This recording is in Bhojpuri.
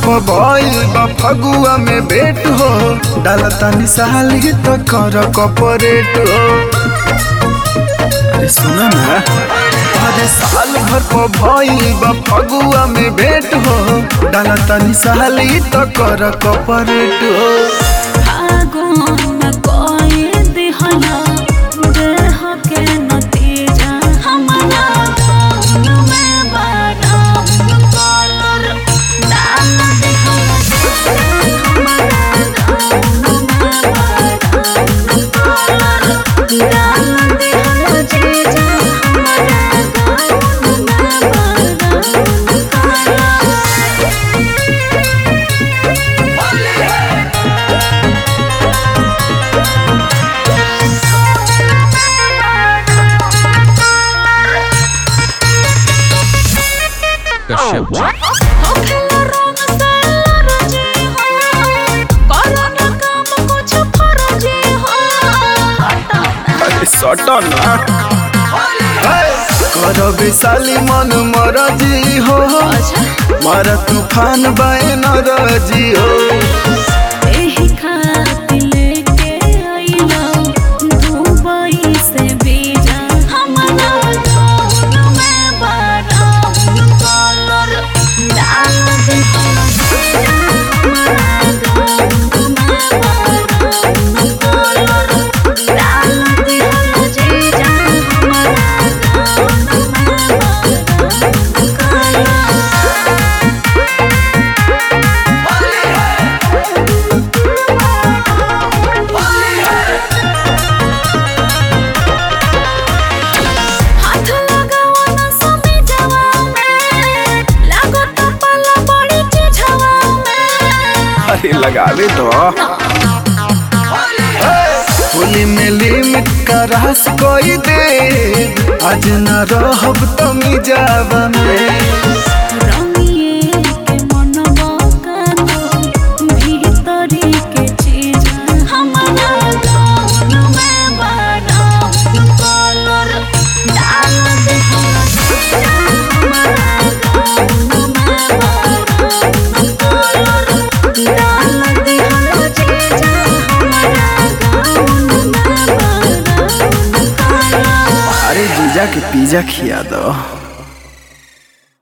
पर भइल बा फगुआ में भेट हो डालता निसाली तो कर कपरेट हो अरे सुना ना अरे साल भर पर भइल बा फगुआ में भेट हो डालता निसाली तो कर कपरेट हो फागुन कोई दिहला देह के नतीजा हमरा गाउन में बादाम कलर डाल दिहला हमरा गाउन में बादाम कलर डाल दिहला जीजा हमरा गाउन में बादाम कलर कश्यप जी होखेला रंग से लरजी हो करना काम कुछ फरजी हो हटा अरे सटो ना कर विशाली मन मरजी हो मार तूफान बाए नरजी हो एही खातिर लेके आइला दुबई से बीजा हमरा गाउन में बादाम कलर डाल दे हमरा गाउन में बादाम कलर डाल दे जीजा हमरा गाउन में बादाम कलर हाथ लगावा ना समी जवा में लागत पाला बड़ी चिझवा में अरे लगावे तो होली में लिमिट का रस कोई दे आज न रहब तमी जावा में रंगिए के मनवा कानो भीतरी के चीज हमरा गाउन में बादाम कलर डाल दे हमरा गाउन में बादाम कलर डाल दे जीजा हमरा गाउन में बादाम कलर अरे जीजा के पिज्जा खिया दो